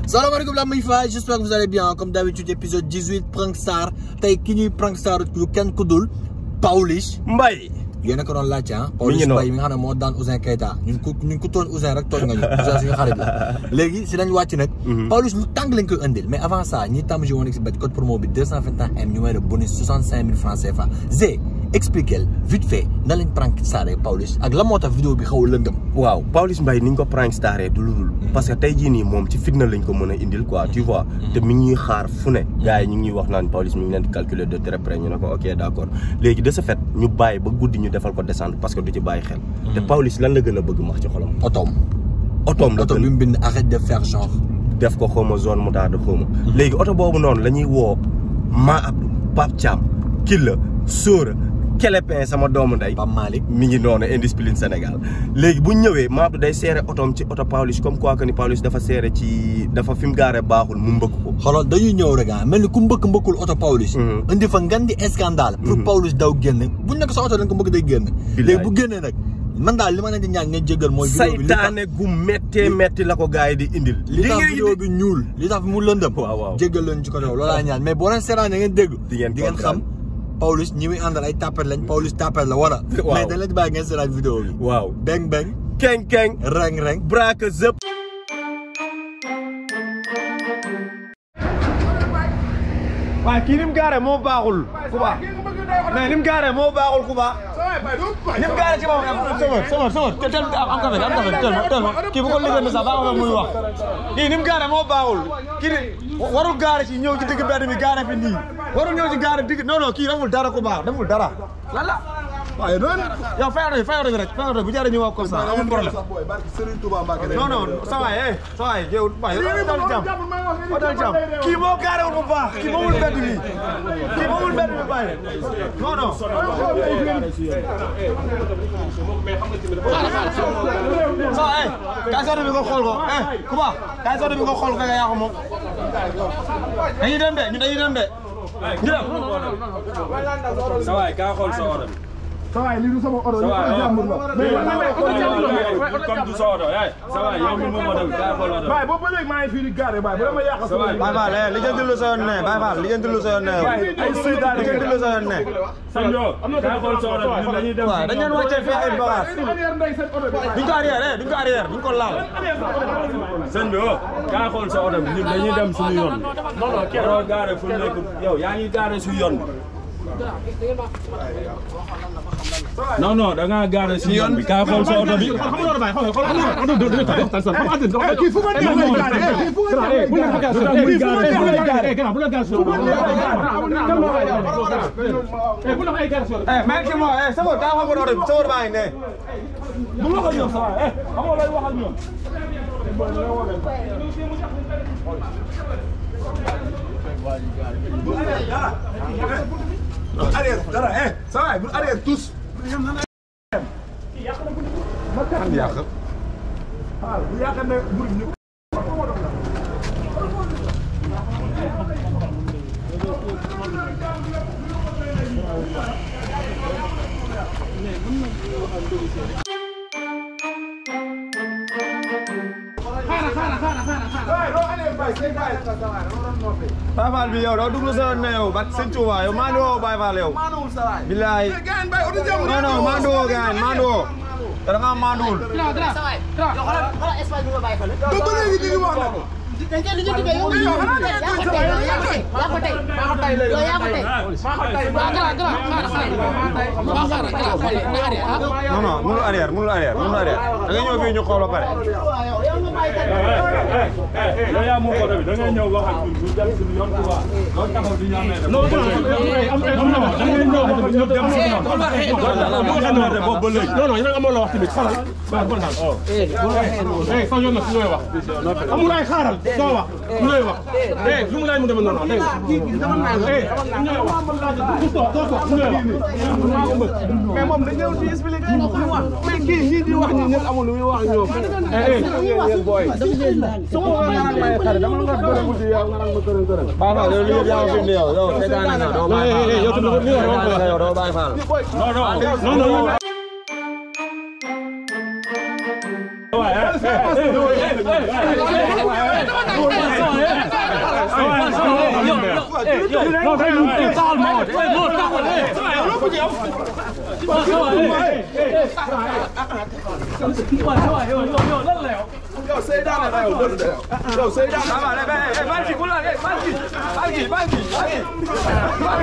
salaamaaleykum la muy fa j'espère que vous allez bien comme d'habitude épisode 18 prank star tey ki ñuy prank star lu kenn ku dul Pawlish Mbaye yéen a ko doon laajte ah Mi Pawlish ngi noonu. Mbaye mi nga xam ne moo daan Ouzin Keita ñun ku ñun ku tooñ Ouzin rek tooñ nga ñu Ouzin suñu xarit la léegi si lañ wàcc nag Pawlish lu tàng lañ koy indil mais avant ça ñi tàmm ji woon si bet code promo bi 221 M ñu may de bonus 65 000 francs CFA Zé expliquer vite fait na lañ prank staré Pawlish ak la moo tax vidéo bi xaw a lëndëm waaw Pawlish Mbaye ni ñu ko prank staré du ludul parce que tey jii nii moom ci fitna lañ ko mën a indil quoi tu vois te mi ngi ñuy xaar fu ne gars yi ñu ngi ñuy wax naan Pawlish mi ngi leen di calculer de très près ñu ne ko ok d' accord léegi de ce fait ñu bàyyi ba guddi ñu defal ko descendre parce que du ci bàyyi xel te Pawlish lan la gën a bëgg max ci xolam otoom otoom la oto gën bi mu bind arrête de faire genre def ko xawma zone moutarde xawma léegi oto boobu noonu la ñuy woo Ma Abdou Pape Thiam Killa Sóora Kelepin sama doomu ndey Pape Malick mi ngi noonu indiscipline Sénégal léegi bu ñu ñëwee Ma Abdou day seere otoom ci oto Pawlish comme quoi que ni Pawlish dafa seere ci dafa fi mu gaare baaxul mu mbëkk ko xoolal dañuy ñëw rek ah mel ni ku mbëkk mbëkkul oto Pawlish Mhm. indi fa ngan di scandale pour Pawlish daw génn buñ nekk sa oto dañ ko mbëkk day génn Billaay. léegi bu génnee nag man daal li ma leen di ñaan ngeen jéggal mooy vidéo bi li tax saytaane gu méttee métti la ko gars yi di indil li tax ngeen vidéo bi ñuul li tax mu lëndëm Waaw, waaw. jéggal leen ci ko loolu laa ñaan mais boo leen seetaan ngeen dégg Di ngeen di ngeen xam Pawlish ñi muy àndal ay tapet lañ Pawlish tapet la wala Waaw. mais dañ leen di bàyyi ngeen seetaan vidéo bi waaw beng beng keng keng reng reng braque zëp waaye kii ni mu gaaree moo baaxul Kuba mais ni mu gaaree moo baaxul Kuba ni mu gaaree ci moom sama sama sama te tel am café am café tel ma tel ma kii bu ko liggéey sax baaxul muy wax kii ni mu gaaree moo baaxul kii ni warul gaare ci ñëw ci digg mbedd mi gaare fi nii warul ñëw ci gaare digg non non kii deful dara ku baax deful dara lan la waaye noonu yow fayal bi fayal bi rek fayal bi bu jaree ñu wax comme ça amul problème non non sa waay eh sa waay yow waay yow dal jàmm o dal jàmm kii moo gaarewul bu baax kii moomul mbedd mi kii moomul mbedd mi bàyyi non non sa waay eh kaay sotti bi nga xool ko eh Kuba kaay sotti bi nga xool ko nga yaa ko moom dañuy dem de ñu dañuy dem de ñu dem sa waay kaa xool sa oto bi. sa waay lii du sama oto sa waay jàmbur la comme du sa oto yaay sa waay yow mi moom oto bi kaa xool oto bi. Baye boobu ba léegi maa ngi fii di garé Baye bu dama yàq sa waay Baye Fall li jënd lu sa yoon ne Baye Fall li jënd lu sa yoon ne ay seytaane li jënd lu sa yoon ne sëñ Yo kaa xool sa oto bi ñun dañuy dem. waaw dañu leen wàccee fii ay bagages duñ ko arrière eh duñ ko arrière duñ ko laal sëñ bi oh kaa xool sa oto bi ñun dañuy dem suñu yoon bi. non non keroog gaare fu nekk yow yaa ngi gaare su yoon bi. non non da ngaa gaare si yoon bi kaa xool sa oto bi. eh mais ki mo eh sama daa xam oto bi sama baa ngi ne bu ma ko ñëw sa waay eh xam nga lay wax ak ñoom. arrière dara eh sa waay bu arrière tous man yàq bu yàq ne bur ñu Baye Fall bi yow doo dugg sa yoon ne yow bat sëñ Touba yow maa woo Baye Fall yow bilaay non non maa woo gaan maa woo te da ngaa maanduwul dañ koy lijjanti ba yow yaa ko tey yaa ko tey yaa ko tey yow yaa ko tey waaw gara gara xaaral xaaral waaw xaaral gara xool na arrière ah non non mënul arrière mënul arrière mënul arrière da nga ñëw fii ñu xool ba pare yow yaa moom oto bi da ngay ñëw wax ak ñun ñu dem suñu yoon quoi loolu taxaw di ñu amee dem. non non da ngay ñëw wax ak ñun dem suñu yoon. bu nga xam ne boobu ba léegi. non non yéen a amoon la wax tamit xaaral waaw bon daal eh sa yoon nag su ñooy wax amul ay xaaral doo wax lu lay wax eh lu mu laaj mu demee noonu dégg nga eh ñooy wax du toog doo toog lu lay wax mais moom dañ ñëw fii expliqué mais kii ñii di wax ñi ñëpp amul lu muy wax ak ñoom eh eh su ma ko nga naan may xare dama nga bëre guddi yow nga naan ma kërën kërën Baye Fall yow li yëpp yaa ma fi indi yow yow seetaane nga doo Baye Fall yow tamit li nga wax seetaane nga yow doo Baye Fall non non non non non waaye non day mu taxal ma woon non taxal eh lo ko yow waaw ça va eh eh waaw ça va yow yow yow lan la yow yow Seydina la yow loolu de yow. yow Seydina la. waaw mais eh Banki ku la eh Banki Banki Banki Banki.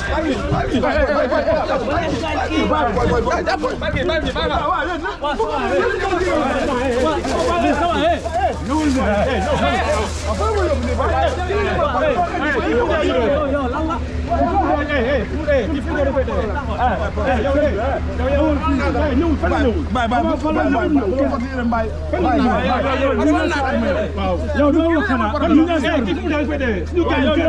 yow doo wax xanaa kon ñu naan eh kii fu mu daan koy dee suñu gars yi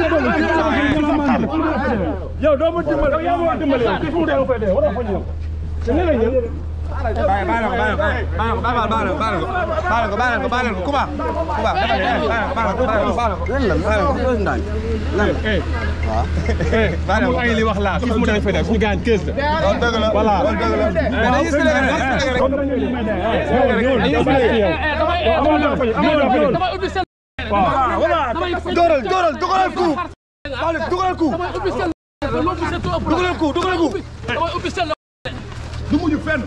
yow doo ma dimbali yow yaa ma war dimbali yow kii fu mu daan koy dee waroo fa ñëw te nee na ñëw Bàyyi bàyyi ko bàyyi ko bàyyi ko bàyyi ko bàyyi ko bàyyi ko bàyyi ko Kuba Kuba bàyyi ko bàyyi ko bàyyi ko bàyyi ko eh amul ay li wax laa kii fu mu daan koy dee suñu gars yi kees la dëgg la voilà dañuy Sénégal damay ubbi seen dóoral dóoral dugalal coup Pawlish dugalal coup damay ubbi seen loo ubbi seen ëpp dugalal coup dugalal coup damay ubbi seen du mujj fenn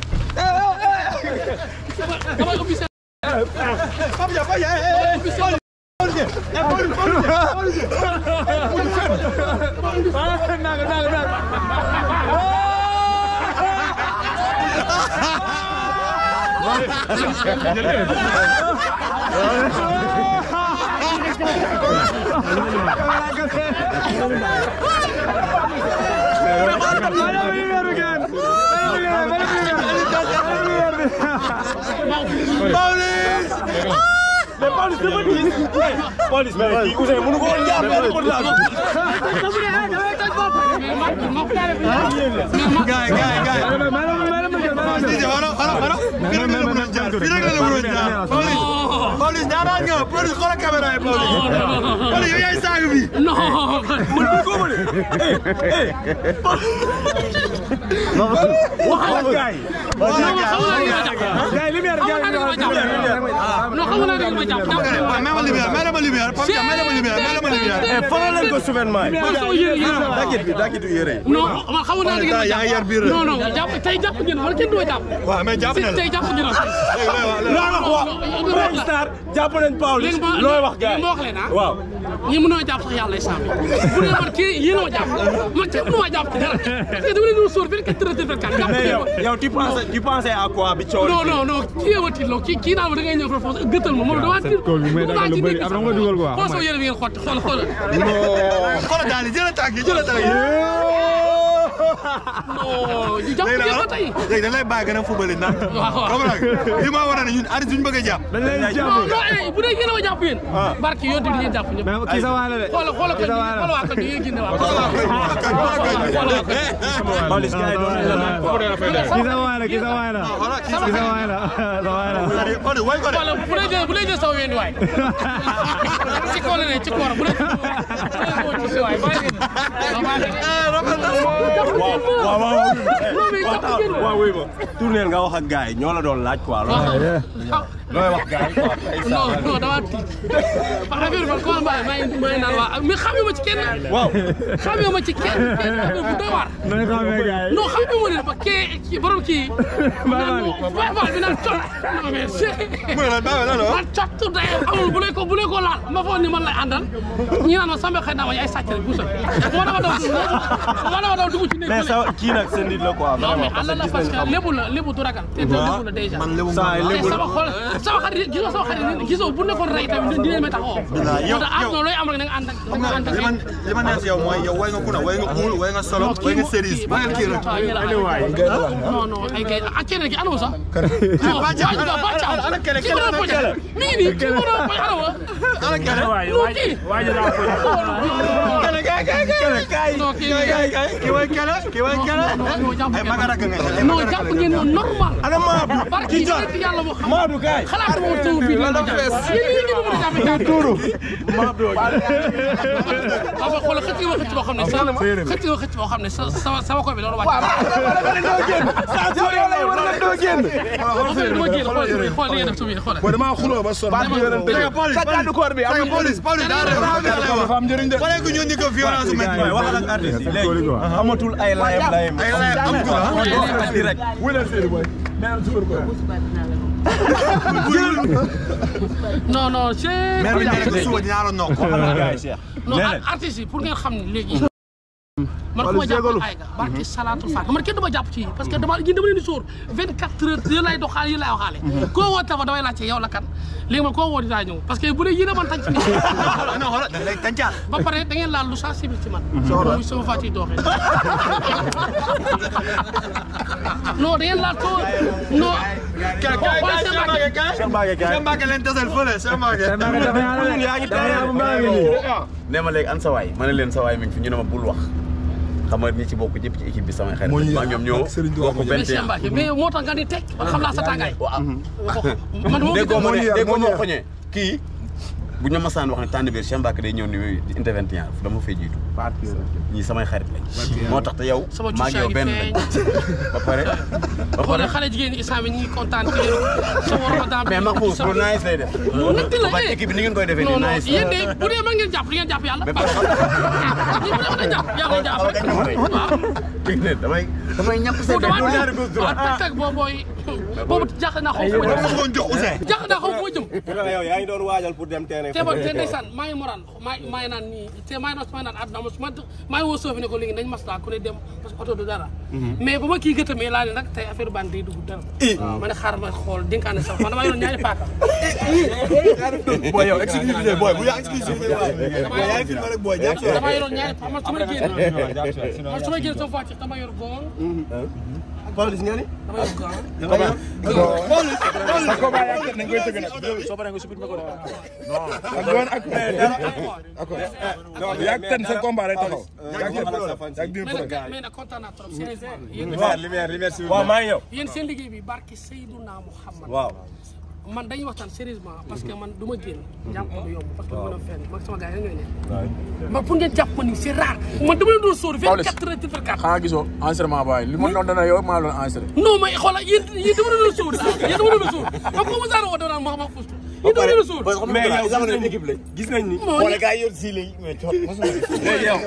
damay ubbi seen Papa Dia Papa Dia eh ubbi seen Pawlish eh Pawlish Pawlish Pawlish mujj fenn naga naga naga police mais kii Ousseyn mënu ko woon jaar benn côté daal. gaay gaay gaay Cissé wala wala wala fii rek la la mënoon jaar fii rek la la mënoon jaar Pawlish Pawlish ñaanaan nga Pawlish xoolal caméra yi Pawlish Pawlish yow yaay saaga bi non waxal gaay gaay lumière gaay non xam nga ne ma jàpp waaw may ma lumière may ma lumière Papa Dia may ma lumière may ma lumière faral leen ko souverainement yi. man sama yére yére dakit bi dakitu yére yi. non man xam naa ne yaa ngi yar biir rek. non non jàpp tey jàpp ngeen man kenn du ma jàpp waaw mais jàpp na la tey jàpp ngeen loo wax wax Prince Star jàpp nañ Pawlish léegi ma looy wax gars léegi ma wax leen ah waaw. ñi mënoo jàpp sax yàlla islam bu dee man kii yéen a ma jàpp man kenn mënu ma jàpp ci dara parce que dama leen doon sóor 24 heures 24 jàpp mais ngeen yow ma yow tu penses tu pensais à quoi bi coow non non non kii yee ma tiitloo kii kii naan ma da ngay ñëw foofu gëttal ma moom damaa tiit damaa ci nekk sax xool sama yére bi ngeen xotti xool xool xoolal daal di jël tànk yi jël tànk yi non ñu jàpp ngeen ma tey léegi dañ lay bàyyi gën a fubali naan waaw. comprendre nga li ma war a ne ñun artiste suñu bëgg a jàpp non non eh bu dee yéen a ma jàpp yéen barke yoon di ngeen jàpp ñëpp kii sa waay la de xoolal xoolal kan xoolal waa kan yéen génne waa Pawlish gars yi doon nañ la naan quoi. kii sa waay la kii sa waay la kii sa waay la sa waay la Pawlish way ko de xoolal bu dee jël bu dee jël sama ween waay ci kaw la ne ci koor bu dee bu dee ci waay bàyyi waaw waaw waaw. non mais jàpp ngeen ma waaw wuy ma tourneel nga wax ak gars yi ñoo la doon laaj quoi. looy wax gars yi quoi. non non dama tiit parce que affaire bi man comment maa ngi maa ngi naan waa mais xamee ma ci kenn waaw. xamee ma ci kenn kenn affaire bu doy waar nañ xamee gars yi non xamee ma ne ba kee kii borom kii naan Baye Fall bi naan cot non mais c'est mu ne la bàyyi la man cot day amul bu lay ko bu lay ko laal ma foog ni man lay àndal ñi naan ma Samba xëy na ma ay sàcc rek bu sëñ moo dama daw moo dama daw dugg ci néeg mais sa kii nag seen nit la quoi. non mais vraiment ànd parce la que parce gis nañ que lébu la lébu du ragal te te lébu la déjà man lébu saa yi te lébu sama xol sama xarit gisoo sama xarit gisoo bu nekkoon rey tamit dinañ ma taxawoo. yow te àdduna looy am rek na nga ànd ak xam na nga nga ànd ak li ma li ma neex si yow mooy yow way nga kuna way nga uul way nga solo way nga séries bàyyil kii rek non non ay kay ak keneen ki anam sax. non Bacha Bacha ana keneen ki ma doon poñe mi ngi nii ki ma doon poñe anam ana keneen non kii. keneen kay kay kay non kii kii way kala kii way kala ay magara nga non jàpp ngeen ñoo normal ana Maadou barki ci yàlla moo xam Maadou kaay xalaat mo taw fii la jàpp yéen yéen ngeen mën a jàpp jàpp tuuru aba xool xëcc nga xëcc boo xam ne sa xëcc nga xëcc boo xam ne sa sama sama koy bi loolu wàcc yow lay war na doo génn ma génn xool xool li ngeen def subi xool boo damaa xuloo ba sonn ba yorante sa kaddu koor bi am police police daa dafa am njëriñ de fallait que ñu indi ko violence met waxal ak artiste yi léegi amatul ay layam layam ay lay am ko direct wulal seeni boy neen suur ko non non c'est mais bi nekk suba dinaa la nokk non artistes yi pour ngeen xam ne léegi man ku ma jàppal ay ga barki salaatul faat man kenn dama jàpp ci parce que dama yéen dama leen di sóor 24 heures yéen lay doxaale yéen lay waxaale koo woo tafa damay laajte yow la kan léegi man koo woo dinaa ñëw parce que bu dee yéen a man tànc ni non xoolal da lay tàncaal ba pare da ngeen laal lu sensible ci man muy sama fàcc yi dooxee non da ngeen laal ko non Cheikh Mbacké Cheikh Mbacké leen tasal fële Cheikh Mbacké yaa ngi tere ne ma léegi an sa waay ma ne leen sa waay mi ngi fi ñu ne ma bul wax xam nga ñi ci bokk ñëpp ci équipe bi samay xarit maa ñoom ñoo bokk mais Cheikh 21 Mbacké mais moo tax nga ni teg man xam naa sa tàngaay man moo déggoo ma ne yar, déggoo moo ma yar. xoñee kii bu ñu masaan wax ne tànn biir Cheikh Mbacké day ñëw ni inte 21 dama fay jiitu ñii samay xarit lañ moo tax te yow sama maa ngi yow benn lañ ba pare ba xool pare xale jigéen ñi instant bi ñi ngi kontaan ci yéen sama ramadan bi mais Mahfouz pour nice lay def nag di la ba eh. équipe bi ni ngeen koy defee non nii non nice yéen de bu dee ma ngeen jàpp di ngeen jàpp yàlla. Mais parce par- que ñi bu dee jàpp yàlla jàpp rek. waaw damay damay ñàpp bu seen damaa du ñaari gauche waaw droite teg teg boobu booy boobu jaaxle naa xaw ma jëm. ko jox Ousseyn jaaxle naa xaw ma jëm. yow yaa ngi doon waajal pour dem terrain te ba te ndeysaan maa ngi moral maa maa ngi naan nii te maa ngi naan maa ngi naan àdduna ma su ma maa ngi woo soofi ne ko léegi nañ maslaa ku ne dem parce que oto du dara. mais ba ma kii gëttamee laa ne nag tey affaire bande day dugg dara. ma ne xaaral ma xool dénkaane sax man damaa yoroon ñaari paaka. boy yow exclusivité boy bu yaa exclusivité boy yaa ngi filmé rek boy jàpp si damaa yoroon ñaari paaka man su may génn man su may génn sama voiture dama yor goon. Pawlish nga ni dama yor goon. sa ko baa yaa ngi nañ koy tëgg nag soo paree nga supit ma ko de ak doon ak d'accord yaa ngi ten sa combat rek taxaw yaa ngi yaa ngi mais nag mais nag kontaan naa trop sincère yéen lumière lumière si waaw maa ngi yow yéen seen liggéey bi barki Seydouna Mouhamad waaw man dañuy waxtaan sérieusement parce que man du ma génn jàpp ma du yomb parce que mën a fenn man sama gars yi ñooy nekk man pour ngeen jàpp ma nii c'est rare man dama leen doon sóor vingt quatre heures sur quatre xanaa gisoo enregistrement baay li ma doon dana yow maa doon enregistré non mais xoolal yéen yéen dama leen doon sóor yéen dama leen doon sóor man ko ma saara woo dana ma ma fustu yéen dama leen doon sóor mais yow jamono équipe la gis nañ ni Moo wala ne- gars yi yor si léegi mais coot léegi yow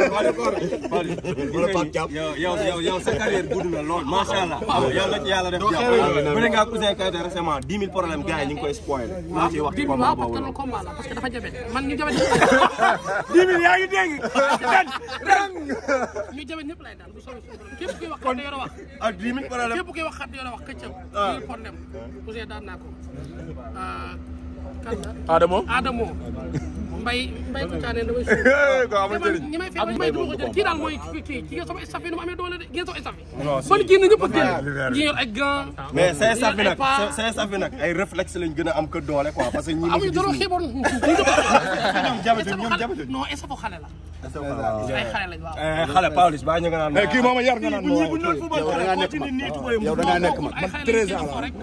yow yow yow yow sa carrière gudd na lool macha allah yàlla ci yàlla def jàmm bu ne nga Ouzin Keita récemment 10 000 problèmes gars yi ñu ngi koy spoilé ñu ciy wax ci dim combat waaw parce que boobu loolu combat la parce que dafa jabe man ñu jabe 10 000 yaa ngi dégg ñu jabe ñëpp lay daan bu soobee suñu borom képp kuy wax xat yore wax ak 10 000 problèmes képp kuy wax xat yore wax këccëg lii problème Ouzin daan naa ko kan la Adamo Adamo mbay mbay ko caanee damay suuf ko amul njëriñ ñi may fekk mbay du ma ko jël kii daal mooy kii kii kii nga sama staff yi nu mu amee doole de kii nga sama staff yi man génn ñëpp a génn ñi yor ay gants mais say staff bi ay nag pas. say staff bi nag ay réflexe lañ gën a am que doole quoi parce que ñi ma amuñu fi dara gis xiiboon ñoom jabatu ñoom jabatu non staff xale la ay xale lañ waaw xale Pawlish baa ñu nga naan kii moom a yar nga naan ma waaye yow da ngaa nekk mag yow da ngaa nekk mag ay xale lañ seen rek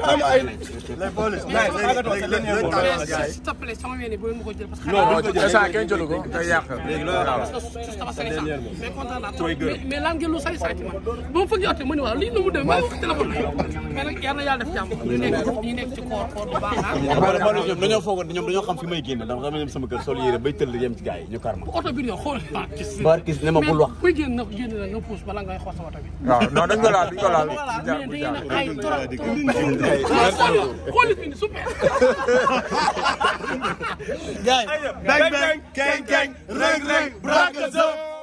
mais s'il te plaît sama ween yi bu leen ma ko jël parce que non instant kenn jëlu ko day yàq sama sañ sax mais kontaan naa trop mais mais lan ngeen lu say say ci man ba ma fëgg yotte ma ni waaw lii nu mu demee maa ngi wax téléphone mais nag yal na yàlla def jàmm ñu nekk ñu nekk ci koor koor bu baax ah Pawlish ñoom dañoo foogoon ñoom dañoo xam fi may génn ndax dama dem sama kër sol yére bay tëll yem ci gars yi ñu kar ma oto bi ñoo xool ah gis Barkis ne ma bul wax. kuy génn na génn na nga puus bala ngay xool sa oto bi waaw non dañ ko laal dañ ko laal mais da ngeen a ay trop trop xool xool fi ni super Bang bang, gang gang, reng reng, brakazo.